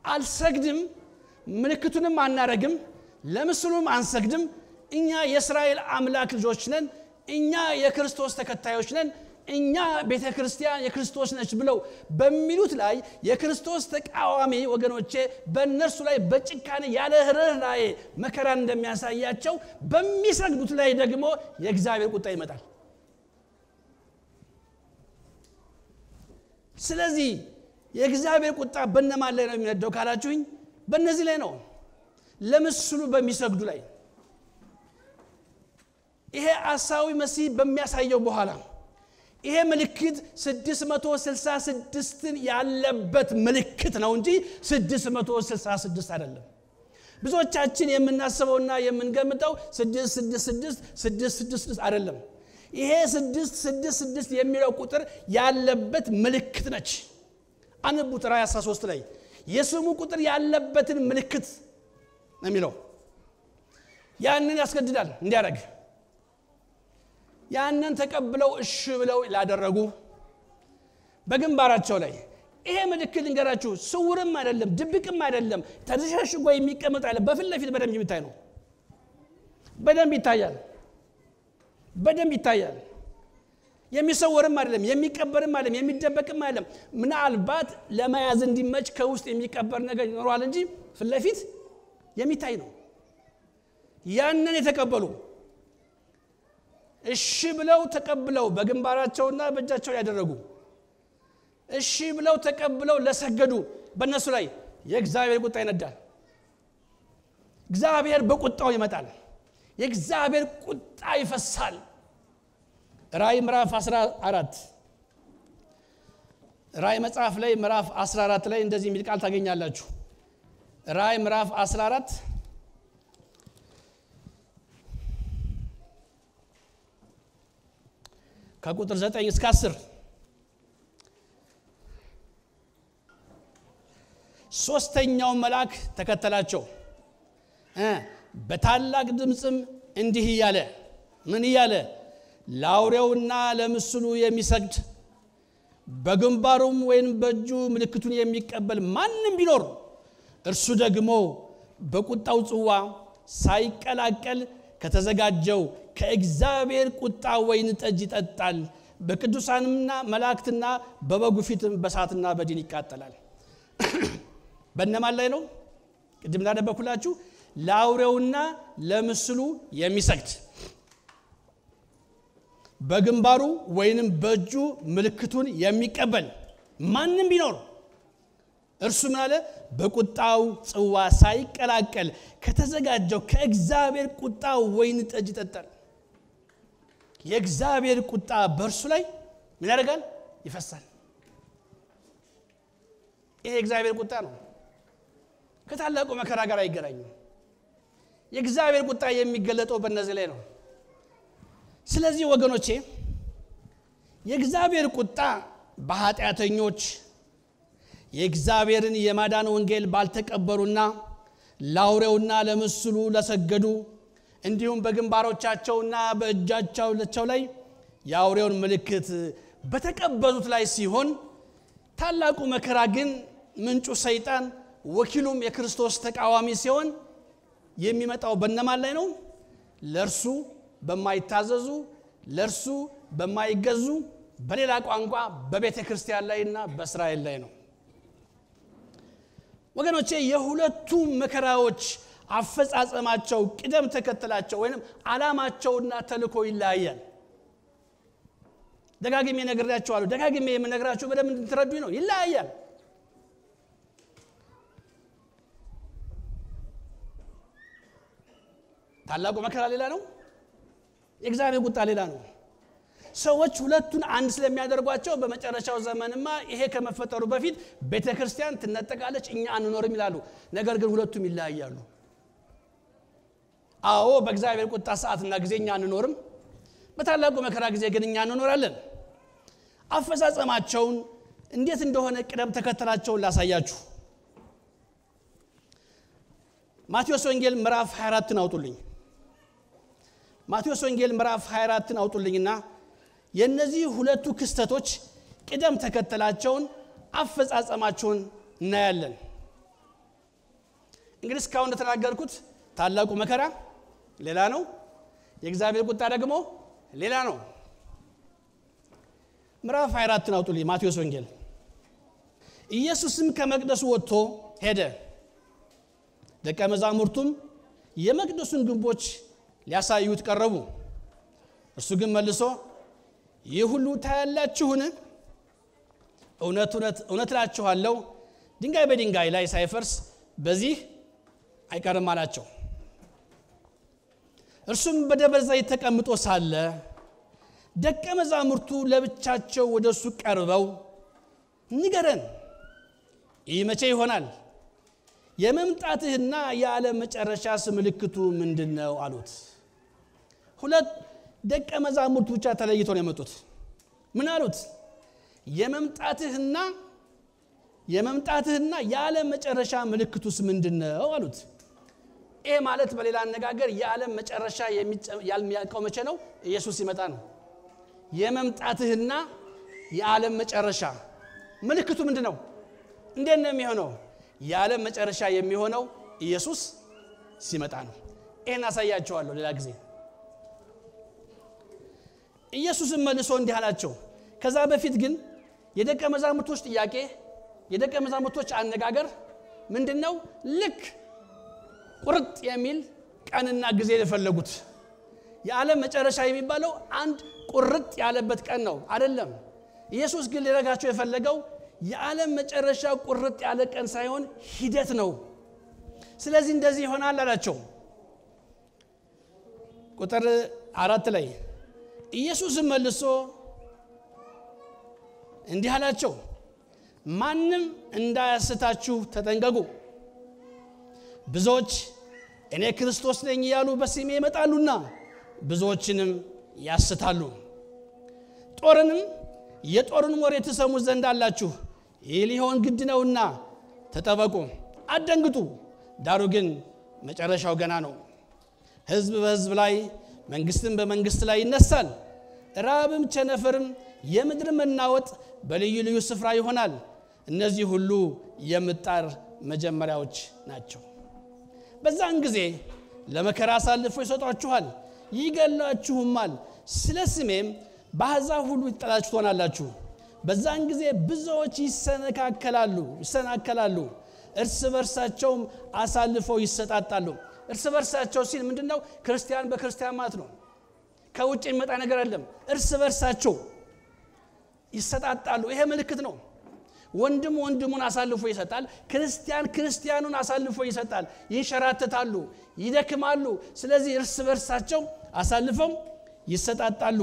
አልሰግድም፣ ምልክቱንም አናረግም፣ ለምስሉም አንሰግድም፣ እኛ የእስራኤል አምላክ ልጆች ነን፣ እኛ የክርስቶስ ተከታዮች ነን፣ እኛ ቤተ ክርስቲያን የክርስቶስ ነች ብለው በሚሉት ላይ የክርስቶስ ተቃዋሚ ወገኖቼ በእነርሱ ላይ በጭካኔ ያለ ርኅራኄ መከራን እንደሚያሳያቸው በሚሰግዱት ላይ ደግሞ የእግዚአብሔር ቁጣ ይመጣል። ስለዚህ የእግዚአብሔር ቁጣ በነማን ላይ ነው የሚነደው ካላችሁኝ፣ በእነዚህ ላይ ነው፣ ለምስሉ በሚሰግዱ ላይ። ይሄ አሳዊ መሲህ በሚያሳየው በኋላ ይሄ ምልክት 666ን ያለበት ምልክት ነው እንጂ 666 አይደለም። ብዙዎቻችን የምናስበውና የምንገምተው 666 666 አይደለም። ይሄ 666 የሚለው ቁጥር ያለበት ምልክት ነች። አንቡት ራእይ 13 ላይ የስሙ ቁጥር ያለበትን ምልክት ነው የሚለው። ያንን ያስገድዳል እንዲያደርግ ያንን ተቀብለው እሺ ብለው ላደረጉ በግንባራቸው ላይ ይሄ ምልክት ልንገራችሁ፣ ስውርም አይደለም ድብቅም አይደለም ተሸሽጎ የሚቀመጥ አይደለም። በፊት ለፊት በደንብ የሚታይ ነው። በደንብ ይታያል። በደንብ ይታያል። የሚሰወርም አይደለም፣ የሚቀበርም አይደለም፣ የሚደበቅም አይደለም። ምናልባት ለመያዝ እንዲመች ከውስጥ የሚቀበር ነገር ይኖረዋል እንጂ ፊት ለፊት የሚታይ ነው። ያንን የተቀበሉ እሺ ብለው ተቀብለው በግንባራቸውና በእጃቸው ያደረጉ እሺ ብለው ተቀብለው ለሰገዱ በእነሱ ላይ የእግዚአብሔር ቁጣ ይነዳል። እግዚአብሔር በቁጣው ይመጣል። የእግዚአብሔር ቁጣ ይፈሳል። ራእይ ምዕራፍ 14 ራእይ መጽሐፍ ላይ ምዕራፍ 14 ላይ እንደዚህ የሚል ቃል ታገኛላችሁ። ራእይ ምዕራፍ 14 ከቁጥር 9 እስከ 10 ሶስተኛው መልአክ ተከተላቸው እ በታላቅ ድምፅም እንዲህ እያለ ምን እያለ ለአውሬውና ለምስሉ የሚሰግድ በግንባሩም ወይም በእጁ ምልክቱን የሚቀበል ማንም ቢኖር እርሱ ደግሞ በቁጣው ጽዋ ሳይቀላቀል ከተዘጋጀው ከእግዚአብሔር ቁጣ ወይን ጠጅ ይጠጣል። በቅዱሳንና መላእክትና በበጉ ፊትም በሳትና በዲን ይቃጠላል። በእነማን ላይ ነው? ቅድም እንዳነበኩላችሁ ለአውሬውና ለምስሉ የሚሰግድ በግንባሩ ወይንም በእጁ ምልክቱን የሚቀበል ማንም ቢኖር እርሱ ምን አለ? በቁጣው ጽዋ ሳይቀላቀል ከተዘጋጀው ከእግዚአብሔር ቁጣ ወይን ጠጅ ይጠጣል። የእግዚአብሔር ቁጣ በእርሱ ላይ ምን ያደርጋል? ይፈሳል። ይሄ የእግዚአብሔር ቁጣ ነው። ከታላቁ መከራ ጋር አይገናኝም። የእግዚአብሔር ቁጣ የሚገለጠው በእነዚህ ላይ ነው። ስለዚህ ወገኖቼ የእግዚአብሔር ቁጣ በኃጢአተኞች የእግዚአብሔርን የማዳን ወንጌል ባልተቀበሉና ለአውሬውና ለምስሉ ለሰገዱ እንዲሁም በግንባሮቻቸውና በእጃቸው ላይ የአውሬውን ምልክት በተቀበሉት ላይ ሲሆን ታላቁ መከራ ግን ምንጩ ሰይጣን ወኪሉም የክርስቶስ ተቃዋሚ ሲሆን የሚመጣው በነማን ላይ ነው? ለእርሱ በማይታዘዙ ለእርሱ በማይገዙ በሌላ ቋንቋ በቤተ ክርስቲያን ላይና በእስራኤል ላይ ነው። ወገኖቼ የሁለቱ መከራዎች አፈጻጸማቸው ቅደም ተከተላቸው ወይም ዓላማቸውና ተልእኮ ይለያያል። ደጋግሜ ነግሬያቸዋለሁ። ደጋግሜ የምነግራቸው በደንብ እንድትረዱኝ ነው። ይለያያል። ታላቁ መከራ ሌላ ነው። የእግዚአብሔር ቁጣ ሌላ ነው። ሰዎች ሁለቱን አንድ ስለሚያደርጓቸው በመጨረሻው ዘመንማ ይሄ ከመፈጠሩ በፊት ቤተ ክርስቲያን ትነጠቃለች፣ እኛ አንኖርም ይላሉ። ነገር ግን ሁለቱም ይለያያሉ። አዎ በእግዚአብሔር ቁጣ ሰዓትና ጊዜ እኛ አንኖርም፣ በታላቁ መከራ ጊዜ ግን እኛ እንኖራለን። አፈጻጸማቸውን እንዴት እንደሆነ ቅደም ተከተላቸውን ላሳያችሁ። ማቴዎስ ወንጌል ምዕራፍ 24ን አውጡልኝ። ማቴዎስ ወንጌል ምዕራፍ 24ን አውጡልኝና የእነዚህ ሁለቱ ክስተቶች ቅደም ተከተላቸውን አፈጻጸማቸውን እናያለን። እንግዲህ እስካሁን እንደተናገርኩት ታላቁ መከራ ሌላ ነው፣ የእግዚአብሔር ቁጣ ደግሞ ሌላ ነው። ምዕራፍ 24ን አውጡልኝ። ማቴዎስ ወንጌል። ኢየሱስም ከመቅደሱ ወጥቶ ሄደ፣ ደቀ መዛሙርቱም የመቅደሱን ግንቦች ሊያሳዩት ቀረቡ። እርሱ ግን መልሶ ይህ ሁሉ ታያላችሁን? እውነት እውነት እላችኋለሁ ድንጋይ በድንጋይ ላይ ሳይፈርስ በዚህ አይቀርም አላቸው። እርሱም በደብረ ዘይት ተቀምጦ ሳለ ደቀ መዛሙርቱ ለብቻቸው ወደ እሱ ቀርበው ንገረን፣ ይህ መቼ ይሆናል? የመምጣትህና የዓለም መጨረሻስ ምልክቱ ምንድን ነው አሉት። ሁለት ደቀ መዛሙርቱ ብቻ ተለይተው ነው የመጡት። ምን አሉት? የመምጣትህና የመምጣትህና የዓለም መጨረሻ ምልክቱስ ምንድን ነው አሉት። ይሄ ማለት በሌላ አነጋገር የዓለም መጨረሻ የሚያልቀው መቼ ነው? ኢየሱስ ሲመጣ ነው። የመምጣትህና የዓለም መጨረሻ ምልክቱ ምንድን ነው? እንዴት ነው የሚሆነው? የዓለም መጨረሻ የሚሆነው ኢየሱስ ሲመጣ ነው። ይህን አሳያቸዋለሁ ሌላ ጊዜ። ኢየሱስም መልሶ እንዲህ አላቸው። ከዛ በፊት ግን የደቀ መዛሙርቶች ጥያቄ የደቀ መዛሙርቶች አነጋገር ምንድን ነው? ልክ ቁርጥ የሚል ቀንና ጊዜ የፈለጉት የዓለም መጨረሻ የሚባለው አንድ ቁርጥ ያለበት ቀን ነው አይደለም። ኢየሱስ ግን ሊረጋቸው የፈለገው የዓለም መጨረሻ ቁርጥ ያለ ቀን ሳይሆን ሂደት ነው። ስለዚህ እንደዚህ ይሆናል አላቸው። ቁጥር አራት ላይ ኢየሱስም መልሶ እንዲህ አላቸው፣ ማንም እንዳያስታችሁ ተጠንቀቁ። ብዙዎች እኔ ክርስቶስ ነኝ እያሉ በስሜ ይመጣሉና ብዙዎችንም ያስታሉ። ጦርንም የጦርን ወሬ ትሰሙ ዘንድ አላችሁ። ይህ ሊሆን ግድ ነውና ተጠበቁ፣ አትደንግጡ። ዳሩ ግን መጨረሻው ገና ነው። ሕዝብ በሕዝብ ላይ መንግስትም በመንግስት ላይ ይነሳል። ራብም ቸነፈርም የምድር መናወጥ በልዩ ልዩ ስፍራ ይሆናል። እነዚህ ሁሉ የምጣር መጀመሪያዎች ናቸው። በዛን ጊዜ ለመከራ አሳልፈው ይሰጧችኋል፣ ይገላችሁማል። ስለ ስሜም በአሕዛብ ሁሉ ይጠላችሁ ትሆናላችሁ። በዛን ጊዜ ብዙዎች ይሰነካከላሉ ይሰናከላሉ፣ እርስ በርሳቸውም አሳልፈው ይሰጣጣሉ። እርስ በርሳቸው ሲል ምንድን ነው? ክርስቲያን በክርስቲያን ማለት ነው። ከውጭ የሚመጣ ነገር አይደለም። እርስ በርሳቸው ይሰጣጣሉ። ይሄ ምልክት ነው። ወንድም ወንድሙን አሳልፎ ይሰጣል። ክርስቲያን ክርስቲያኑን አሳልፎ ይሰጣል። ይንሸራተታሉ፣ ይደክማሉ። ስለዚህ እርስ በርሳቸው አሳልፈው ይሰጣጣሉ።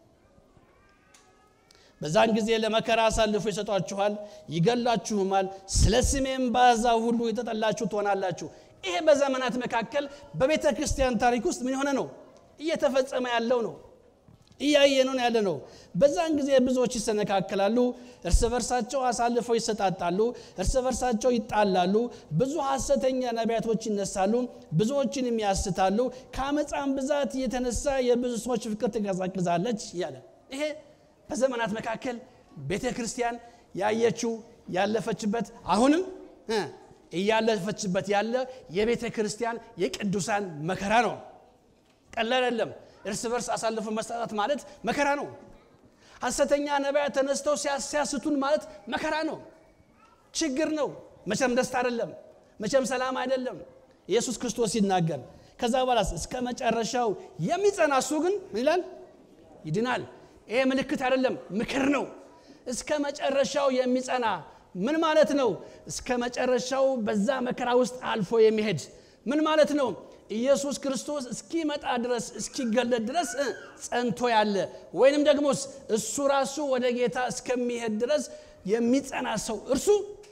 በዛን ጊዜ ለመከራ አሳልፎ ይሰጧችኋል፣ ይገላችሁማል። ስለ ስሜም በአሕዛብ ሁሉ የተጠላችሁ ትሆናላችሁ። ይሄ በዘመናት መካከል በቤተ ክርስቲያን ታሪክ ውስጥ ምን የሆነ ነው? እየተፈጸመ ያለው ነው። እያየነው ያለ ነው። በዛን ጊዜ ብዙዎች ይሰነካከላሉ፣ እርስ በርሳቸው አሳልፈው ይሰጣጣሉ፣ እርስ በርሳቸው ይጣላሉ። ብዙ ሐሰተኛ ነቢያቶች ይነሳሉ፣ ብዙዎችንም ያስታሉ። ከአመፃም ብዛት የተነሳ የብዙ ሰዎች ፍቅር ትቀዛቅዛለች እያለ ይሄ በዘመናት መካከል ቤተ ክርስቲያን ያየችው ያለፈችበት አሁንም እያለፈችበት ያለ የቤተ ክርስቲያን የቅዱሳን መከራ ነው። ቀላል አይደለም። እርስ በርስ አሳልፎ መስጣጣት ማለት መከራ ነው። ሐሰተኛ ነቢያት ተነስተው ሲያስቱን ማለት መከራ ነው፣ ችግር ነው። መቼም ደስታ አይደለም፣ መቼም ሰላም አይደለም። ኢየሱስ ክርስቶስ ሲናገር ከዛ በኋላ እስከ መጨረሻው የሚጸና እሱ ግን ምን ይላል? ይድናል። ይሄ ምልክት አይደለም፣ ምክር ነው። እስከ መጨረሻው የሚጸና ምን ማለት ነው? እስከ መጨረሻው በዛ መከራ ውስጥ አልፎ የሚሄድ ምን ማለት ነው? ኢየሱስ ክርስቶስ እስኪመጣ ድረስ እስኪገለጥ ድረስ ጸንቶ ያለ ወይንም ደግሞ እሱ ራሱ ወደ ጌታ እስከሚሄድ ድረስ የሚጸና ሰው እርሱ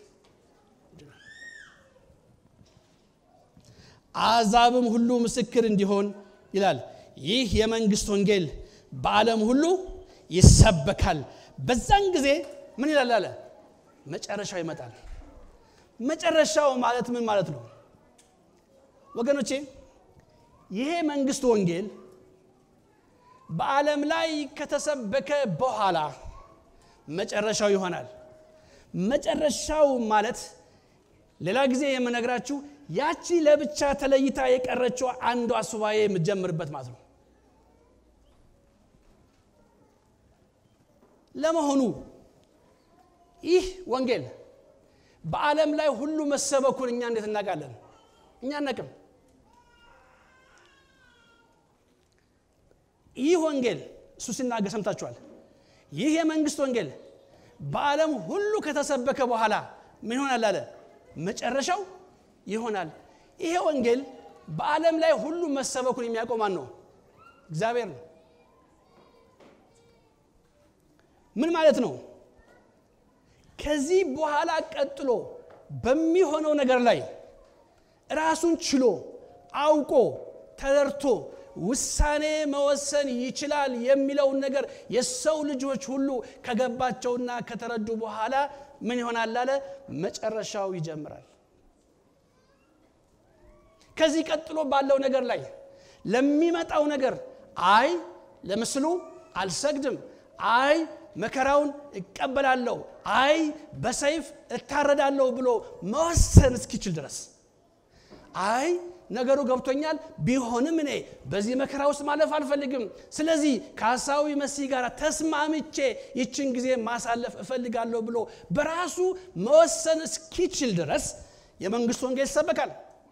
አሕዛብም ሁሉ ምስክር እንዲሆን ይላል። ይህ የመንግስት ወንጌል በዓለም ሁሉ ይሰበካል። በዛን ጊዜ ምን ይላል አለ መጨረሻው ይመጣል። መጨረሻው ማለት ምን ማለት ነው ወገኖቼ? ይሄ መንግስት ወንጌል በዓለም ላይ ከተሰበከ በኋላ መጨረሻው ይሆናል። መጨረሻው ማለት ሌላ ጊዜ የምነግራችሁ ያቺ ለብቻ ተለይታ የቀረችው አንዷ ሱባኤ የምትጀምርበት ማለት ነው። ለመሆኑ ይህ ወንጌል በዓለም ላይ ሁሉ መሰበኩን እኛ እንዴት እናውቃለን? እኛ አናቅም። ይህ ወንጌል እሱ ሲናገር ሰምታችኋል። ይህ የመንግስት ወንጌል በዓለም ሁሉ ከተሰበከ በኋላ ምን ይሆናል አለ? መጨረሻው ይሆናል። ይሄ ወንጌል በዓለም ላይ ሁሉ መሰበኩን የሚያውቀው ማን ነው? እግዚአብሔር ነው። ምን ማለት ነው? ከዚህ በኋላ ቀጥሎ በሚሆነው ነገር ላይ ራሱን ችሎ አውቆ ተረድቶ ውሳኔ መወሰን ይችላል የሚለውን ነገር የሰው ልጆች ሁሉ ከገባቸውና ከተረዱ በኋላ ምን ይሆናል አለ? መጨረሻው ይጀምራል። ከዚህ ቀጥሎ ባለው ነገር ላይ ለሚመጣው ነገር አይ ለምስሉ አልሰግድም፣ አይ መከራውን እቀበላለሁ፣ አይ በሰይፍ እታረዳለሁ ብሎ መወሰን እስኪችል ድረስ አይ ነገሩ ገብቶኛል፣ ቢሆንም እኔ በዚህ መከራ ውስጥ ማለፍ አልፈልግም። ስለዚህ ከሐሳዊ መሲህ ጋር ተስማምቼ ይችን ጊዜ ማሳለፍ እፈልጋለሁ ብሎ በራሱ መወሰን እስኪችል ድረስ የመንግስት ወንጌል ይሰበካል።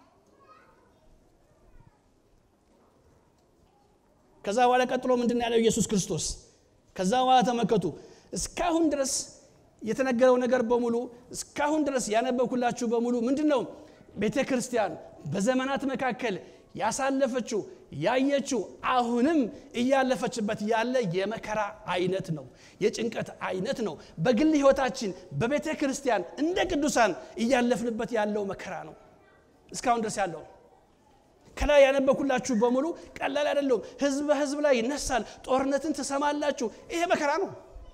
ከዛ በኋላ ቀጥሎ ምንድን ነው ያለው ኢየሱስ ክርስቶስ? ከዛ በኋላ ተመከቱ። እስካሁን ድረስ የተነገረው ነገር በሙሉ እስካሁን ድረስ ያነበብኩላችሁ በሙሉ ምንድን ነው? ቤተ ክርስቲያን በዘመናት መካከል ያሳለፈችው ያየችው አሁንም እያለፈችበት ያለ የመከራ አይነት ነው፣ የጭንቀት አይነት ነው። በግል ህይወታችን በቤተ ክርስቲያን እንደ ቅዱሳን እያለፍንበት ያለው መከራ ነው እስካሁን ድረስ ያለው ከላይ ያነበኩላችሁ በሙሉ ቀላል አይደለውም። ህዝብ በህዝብ ላይ ይነሳል፣ ጦርነትን ትሰማላችሁ። ይሄ መከራ ነው።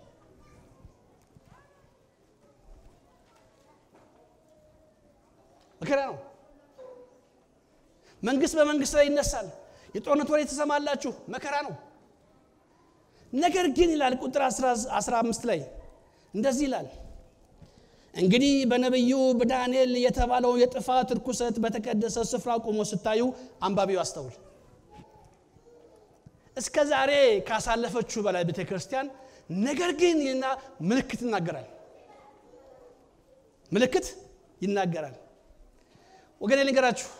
መከራ ነው። መንግስት በመንግስት ላይ ይነሳል፣ የጦርነት ወሬ ትሰማላችሁ። መከራ ነው። ነገር ግን ይላል ቁጥር 15 ላይ እንደዚህ ይላል እንግዲህ በነቢዩ በዳንኤል የተባለው የጥፋት ርኩሰት በተቀደሰ ስፍራ ቆሞ ስታዩ አንባቢው አስተውል። እስከ ዛሬ ካሳለፈችው በላይ ቤተ ክርስቲያን ነገር ግን ይና ምልክት ይናገራል። ምልክት ይናገራል። ወገኔ ልንገራችሁ፣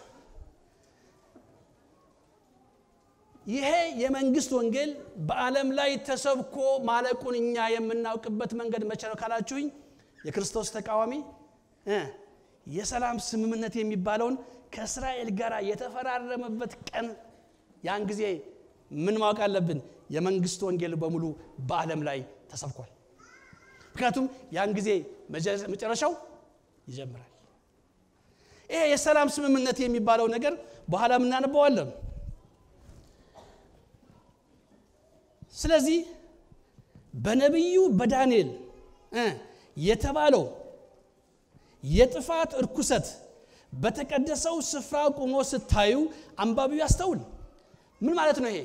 ይሄ የመንግስት ወንጌል በዓለም ላይ ተሰብኮ ማለቁን እኛ የምናውቅበት መንገድ መቼ ነው ካላችሁኝ የክርስቶስ ተቃዋሚ የሰላም ስምምነት የሚባለውን ከእስራኤል ጋር የተፈራረመበት ቀን ያን ጊዜ ምን ማወቅ አለብን? የመንግስት ወንጌል በሙሉ በዓለም ላይ ተሰብኳል። ምክንያቱም ያን ጊዜ መጨረሻው ይጀምራል። ይሄ የሰላም ስምምነት የሚባለው ነገር በኋላ እናነበዋለን። ስለዚህ በነቢዩ በዳንኤል የተባለው የጥፋት እርኩሰት በተቀደሰው ስፍራ ቆሞ ስታዩ አንባቢው ያስተውል። ምን ማለት ነው ይሄ?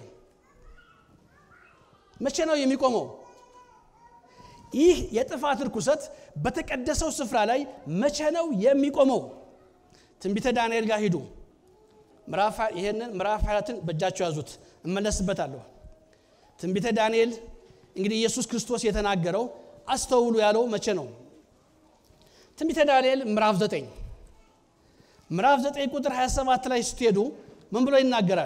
መቼ ነው የሚቆመው? ይህ የጥፋት እርኩሰት በተቀደሰው ስፍራ ላይ መቼ ነው የሚቆመው? ትንቢተ ዳንኤል ጋር ሂዱ። ይሄንን ምዕራፍ ሀያትን በእጃቸው ያዙት፣ እመለስበታለሁ። ትንቢተ ዳንኤል እንግዲህ ኢየሱስ ክርስቶስ የተናገረው አስተውሉ ያለው መቼ ነው? ትንቢተ ዳንኤል ምዕራፍ 9 ምዕራፍ 9 ቁጥር 27 ላይ ስትሄዱ ምን ብሎ ይናገራል?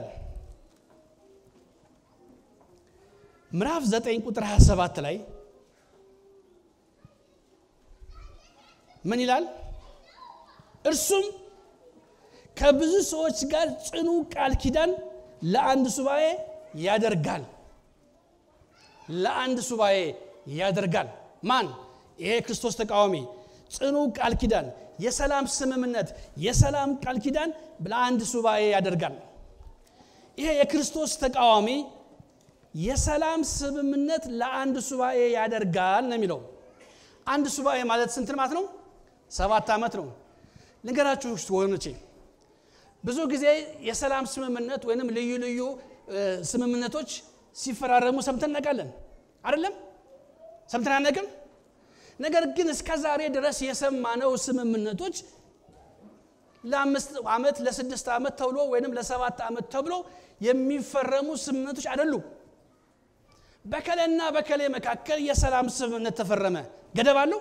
ምዕራፍ 9 ቁጥር 27 ላይ ምን ይላል? እርሱም ከብዙ ሰዎች ጋር ጽኑ ቃል ኪዳን ለአንድ ሱባኤ ያደርጋል። ለአንድ ሱባኤ ያደርጋል። ማን? ይሄ ክርስቶስ ተቃዋሚ ጽኑ ቃል ኪዳን፣ የሰላም ስምምነት፣ የሰላም ቃል ኪዳን ለአንድ ሱባኤ ያደርጋል። ይሄ የክርስቶስ ተቃዋሚ የሰላም ስምምነት ለአንድ ሱባኤ ያደርጋል ነው የሚለው። አንድ ሱባኤ ማለት ስንት ማለት ነው? ሰባት ዓመት ነው። ልንገራችሁ ወገኖቼ፣ ብዙ ጊዜ የሰላም ስምምነት ወይንም ልዩ ልዩ ስምምነቶች ሲፈራረሙ ሰምተን እናውቃለን አይደለም? ሰምተን አናውቅም? ነገር ግን እስከ ዛሬ ድረስ የሰማነው ስምምነቶች ለአምስት ዓመት ለስድስት ዓመት ተብሎ ወይም ለሰባት ዓመት ተብሎ የሚፈረሙ ስምምነቶች አይደሉም። በከሌና በከሌ መካከል የሰላም ስምምነት ተፈረመ። ገደብ አለው?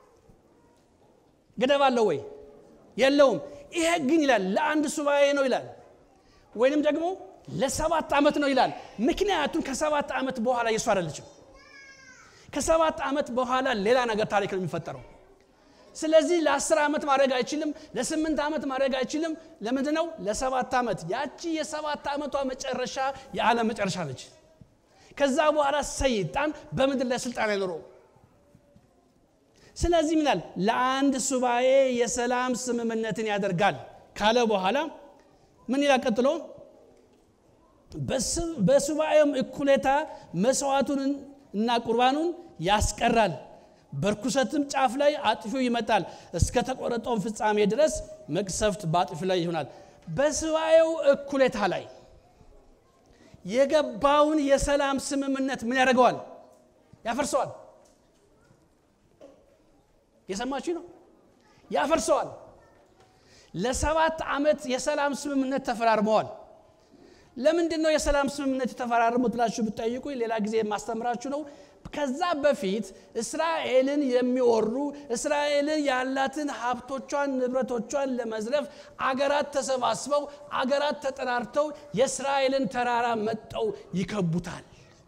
ገደብ አለው ወይ? የለውም። ይሄ ግን ይላል ለአንድ ሱባኤ ነው ይላል፣ ወይንም ደግሞ ለሰባት ዓመት ነው ይላል። ምክንያቱም ከሰባት ዓመት በኋላ የሱ አይደለችም። ከሰባት ዓመት በኋላ ሌላ ነገር ታሪክ ነው የሚፈጠረው። ስለዚህ ለአስር ዓመት ማድረግ አይችልም። ለስምንት ዓመት ማድረግ አይችልም። ለምንድን ነው? ለሰባት ዓመት። ያቺ የሰባት ዓመቷ መጨረሻ የዓለም መጨረሻ ነች። ከዛ በኋላ ሰይጣን በምድር ላይ ስልጣን አይኖረውም። ስለዚህ ምናል ለአንድ ሱባኤ የሰላም ስምምነትን ያደርጋል ካለ በኋላ ምን ይላል ቀጥሎ? በሱባኤውም እኩሌታ መስዋዕቱን እና ቁርባኑን ያስቀራል። በርኩሰትም ጫፍ ላይ አጥፊው ይመጣል። እስከ ተቆረጠውን ፍጻሜ ድረስ መቅሰፍት በአጥፊ ላይ ይሆናል። በሱባኤው እኩሌታ ላይ የገባውን የሰላም ስምምነት ምን ያደርገዋል? ያፈርሰዋል። የሰማችሁ ነው። ያፈርሰዋል። ለሰባት ዓመት የሰላም ስምምነት ተፈራርመዋል። ለምንድን ነው የሰላም ስምምነት የተፈራረሙት ብላችሁ ብትጠይቁ ሌላ ጊዜ የማስተምራችሁ ነው። ከዛ በፊት እስራኤልን የሚወሩ እስራኤልን ያላትን ሀብቶቿን ንብረቶቿን ለመዝረፍ አገራት ተሰባስበው አገራት ተጠራርተው የእስራኤልን ተራራ መጠው ይከቡታል።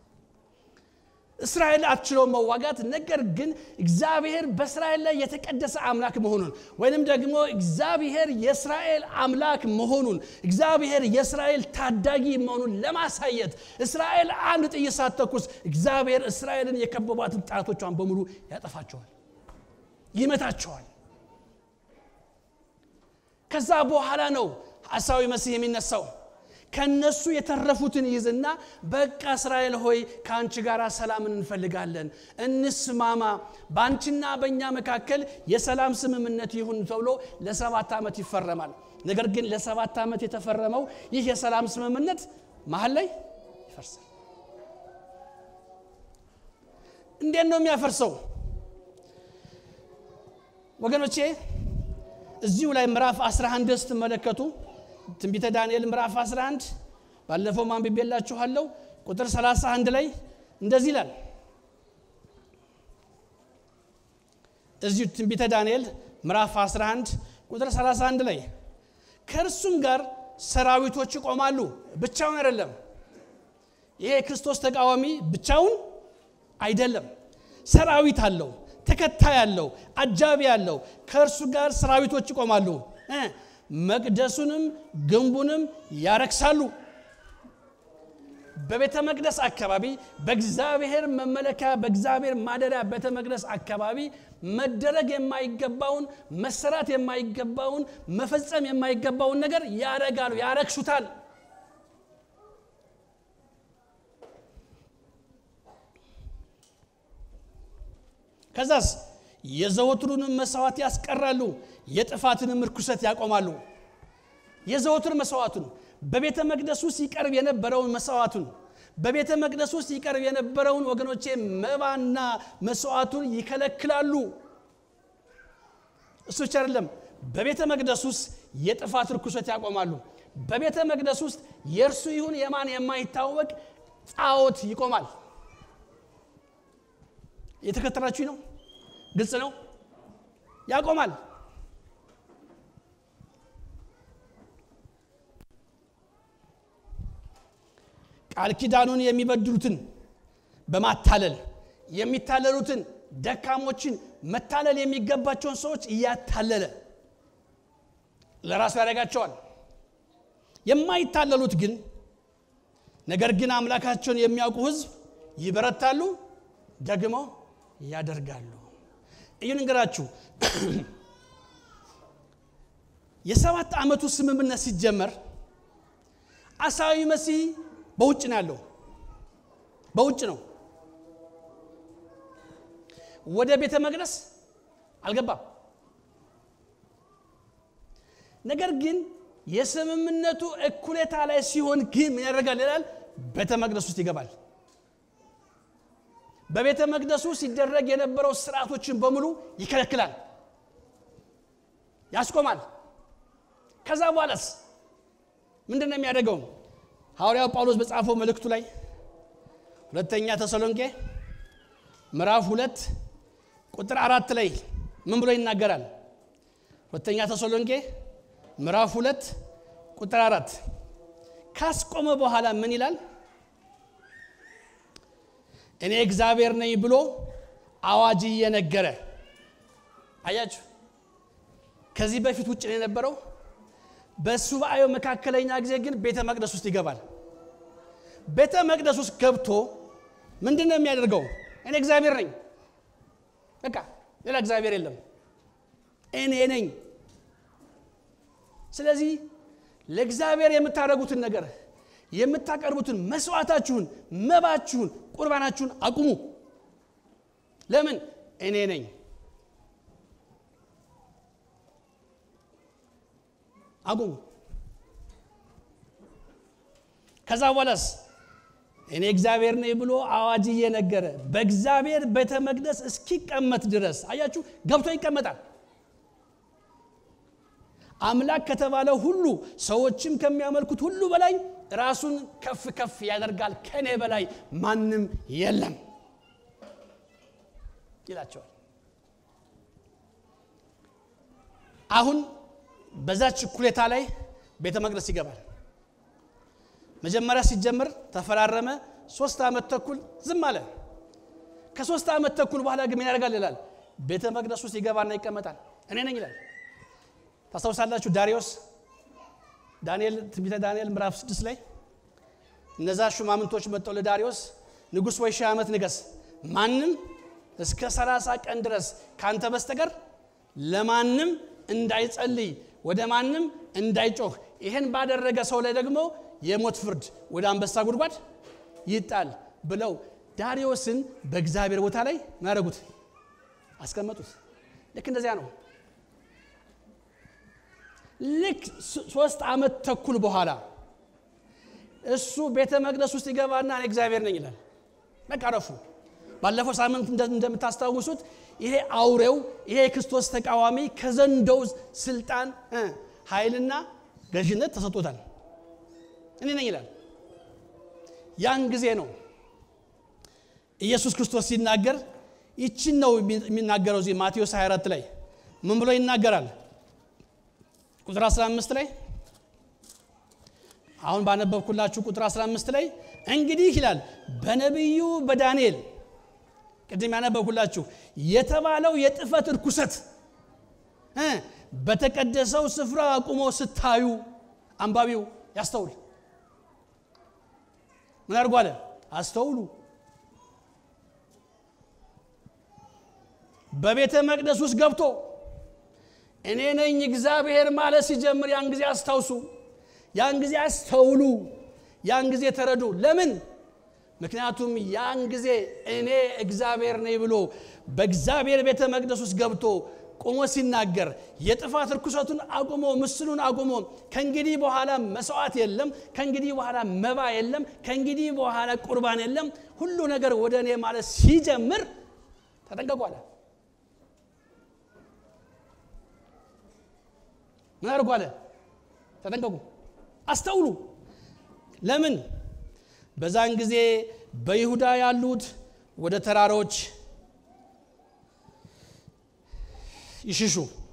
እስራኤል አትችለው መዋጋት። ነገር ግን እግዚአብሔር በእስራኤል ላይ የተቀደሰ አምላክ መሆኑን ወይንም ደግሞ እግዚአብሔር የእስራኤል አምላክ መሆኑን እግዚአብሔር የእስራኤል ታዳጊ መሆኑን ለማሳየት እስራኤል አንድ ጥይት ሳትተኩስ እግዚአብሔር እስራኤልን የከበቧትን ጠላቶቿን በሙሉ ያጠፋቸዋል፣ ይመታቸዋል። ከዛ በኋላ ነው ሐሳዊ መሲህ የሚነሳው። ከነሱ የተረፉትን ይዝና በቃ እስራኤል ሆይ ከአንቺ ጋር ሰላምን እንፈልጋለን፣ እንስማማ፣ በአንቺና በእኛ መካከል የሰላም ስምምነት ይሁን ተብሎ ለሰባት ዓመት ይፈረማል። ነገር ግን ለሰባት ዓመት የተፈረመው ይህ የሰላም ስምምነት መሀል ላይ ይፈርሳል። እንዴት ነው የሚያፈርሰው? ወገኖቼ እዚሁ ላይ ምዕራፍ 11 ስትመለከቱ ትንቢተ ዳንኤል ምዕራፍ 11 ባለፈው ማንብቤላችኋለሁ። ቁጥር 31 ላይ እንደዚህ ይላል። እዚሁ ትንቢተ ዳንኤል ምዕራፍ 11 ቁጥር 31 ላይ ከእርሱም ጋር ሰራዊቶች ይቆማሉ። ብቻውን አይደለም። ይሄ የክርስቶስ ተቃዋሚ ብቻውን አይደለም። ሰራዊት አለው፣ ተከታይ አለው፣ አጃቢ አለው። ከእርሱ ጋር ሰራዊቶች ይቆማሉ መቅደሱንም ግንቡንም ያረክሳሉ። በቤተ መቅደስ አካባቢ በእግዚአብሔር መመለኪያ በእግዚአብሔር ማደሪያ ቤተ መቅደስ አካባቢ መደረግ የማይገባውን መሰራት የማይገባውን መፈጸም የማይገባውን ነገር ያረጋሉ፣ ያረክሱታል። ከዛስ የዘወትሩንም መስዋዕት ያስቀራሉ፣ የጥፋትንም ርኩሰት ያቆማሉ። የዘወትር መስዋዕቱን በቤተ መቅደስ ውስጥ ይቀርብ የነበረውን መስዋዕቱን በቤተ መቅደስ ውስጥ ይቀርብ የነበረውን ወገኖቼ መባና መስዋዕቱን ይከለክላሉ። እሱ ብቻ አይደለም፣ በቤተ መቅደስ ውስጥ የጥፋት ርኩሰት ያቆማሉ። በቤተ መቅደስ ውስጥ የእርሱ ይሁን የማን የማይታወቅ ጣዖት ይቆማል። የተከተላችሁ ነው። ግልጽ ነው። ያቆማል። ቃል ኪዳኑን የሚበድሉትን በማታለል የሚታለሉትን ደካሞችን መታለል የሚገባቸውን ሰዎች እያታለለ ለራሱ ያደርጋቸዋል። የማይታለሉት ግን ነገር ግን አምላካቸውን የሚያውቁ ሕዝብ ይበረታሉ፣ ደግሞ ያደርጋሉ። እዩ ንገራችሁ የሰባት ዓመቱ ስምምነት ሲጀመር አሳዊ መሲህ በውጭ ነው ያለው። በውጭ ነው። ወደ ቤተ መቅደስ አልገባም። ነገር ግን የስምምነቱ እኩሌታ ላይ ሲሆን ግን ምን ያደርጋል ይላል? ቤተ መቅደስ ውስጥ ይገባል። በቤተ መቅደሱ ሲደረግ የነበረው ስርዓቶችን በሙሉ ይከለክላል፣ ያስቆማል። ከዛ በኋላስ ምንድን ነው የሚያደርገው? ሐዋርያው ጳውሎስ በጻፈው መልእክቱ ላይ ሁለተኛ ተሰሎንቄ ምዕራፍ ሁለት ቁጥር አራት ላይ ምን ብሎ ይናገራል? ሁለተኛ ተሰሎንቄ ምዕራፍ ሁለት ቁጥር አራት ካስቆመ በኋላ ምን ይላል? እኔ እግዚአብሔር ነኝ ብሎ አዋጅ እየነገረ አያችሁ። ከዚህ በፊት ውጭ ነው የነበረው። በሱባኤው መካከለኛ ጊዜ ግን ቤተ መቅደስ ውስጥ ይገባል። ቤተ መቅደስ ውስጥ ገብቶ ምንድን ነው የሚያደርገው? እኔ እግዚአብሔር ነኝ፣ በቃ ሌላ እግዚአብሔር የለም፣ እኔ ነኝ። ስለዚህ ለእግዚአብሔር የምታደርጉትን ነገር የምታቀርቡትን መስዋዕታችሁን፣ መባችሁን፣ ቁርባናችሁን አቁሙ። ለምን? እኔ ነኝ። አቁሙ። ከዛ በኋላስ እኔ እግዚአብሔር ነኝ ብሎ አዋጅ እየነገረ በእግዚአብሔር ቤተ መቅደስ እስኪቀመጥ ድረስ አያችሁ፣ ገብቶ ይቀመጣል። አምላክ ከተባለ ሁሉ ሰዎችም ከሚያመልኩት ሁሉ በላይ ራሱን ከፍ ከፍ ያደርጋል። ከኔ በላይ ማንም የለም ይላቸዋል። አሁን በዛች እኩሌታ ላይ ቤተ መቅደስ ይገባል። መጀመሪያ ሲጀምር ተፈራረመ። ሶስት ዓመት ተኩል ዝም አለ። ከሶስት ዓመት ተኩል በኋላ ግን ምን ያደርጋል ይላል? ቤተ መቅደስ ውስጥ ይገባና ይቀመጣል። እኔ ነኝ ይላል። ታስታውሳላችሁ ዳሪዮስ ዳንኤል ትንቢተ ዳንኤል ምዕራፍ ስድስት ላይ እነዛ ሹማምንቶች መጥተው ለዳሪዮስ ንጉሥ ወይ ሺህ ዓመት ንገስ፣ ማንም እስከ ሰላሳ ቀን ድረስ ካንተ በስተቀር ለማንም እንዳይጸልይ ወደ ማንም እንዳይጮህ ይህን ባደረገ ሰው ላይ ደግሞ የሞት ፍርድ ወደ አንበሳ ጉድጓድ ይጣል ብለው ዳሪዮስን በእግዚአብሔር ቦታ ላይ ማያደረጉት አስቀመጡት። ልክ እንደዚያ ነው። ልክ ሶስት ዓመት ተኩል በኋላ እሱ ቤተ መቅደስ ውስጥ ይገባና እኔ እግዚአብሔር ነኝ ይላል። በቃ ረፉ። ባለፈው ሳምንት እንደምታስታውሱት ይሄ አውሬው ይሄ የክርስቶስ ተቃዋሚ ከዘንዶው ስልጣን ኃይልና ገዥነት ተሰጥቶታል። እኔ ነኝ ይላል። ያን ጊዜ ነው ኢየሱስ ክርስቶስ ሲናገር ይችን ነው የሚናገረው። እዚህ ማቴዎስ 24 ላይ ምን ብሎ ይናገራል? ቁጥር 15 ላይ አሁን ባነበብኩላችሁ ቁጥር 15 ላይ እንግዲህ ይላል በነቢዩ በዳንኤል ቅድም ያነበብኩላችሁ የተባለው የጥፈት እርኩሰት በተቀደሰው ስፍራ አቁሞ ስታዩ አንባቢው ያስተውል። ምን አድርጎ አለ? አስተውሉ። በቤተ መቅደስ ውስጥ ገብቶ እኔ ነኝ እግዚአብሔር ማለት ሲጀምር ያን ጊዜ አስታውሱ፣ ያን ጊዜ አስተውሉ፣ ያን ጊዜ ተረዱ። ለምን? ምክንያቱም ያን ጊዜ እኔ እግዚአብሔር ነኝ ብሎ በእግዚአብሔር ቤተ መቅደስ ውስጥ ገብቶ ቆሞ ሲናገር የጥፋት ርኩሰቱን አቁሞ ምስሉን አቁሞ ከእንግዲህ በኋላ መስዋዕት የለም፣ ከእንግዲህ በኋላ መባ የለም፣ ከእንግዲህ በኋላ ቁርባን የለም፣ ሁሉ ነገር ወደ እኔ ማለት ሲጀምር ተጠንቀቁ አለ። ምን አድርጎ አለ? ተጠንቀቁ፣ አስተውሉ። ለምን? በዛን ጊዜ በይሁዳ ያሉት ወደ ተራሮች ይሽሹ፣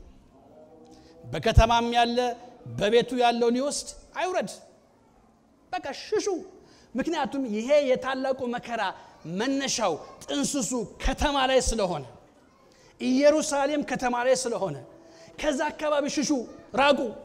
በከተማም ያለ በቤቱ ያለው ሊወስድ አይውረድ። በቃ ሽሹ። ምክንያቱም ይሄ የታላቁ መከራ መነሻው ጥንስሱ ከተማ ላይ ስለሆነ ኢየሩሳሌም ከተማ ላይ ስለሆነ ከዛ አካባቢ ሽሹ፣ ራቁ።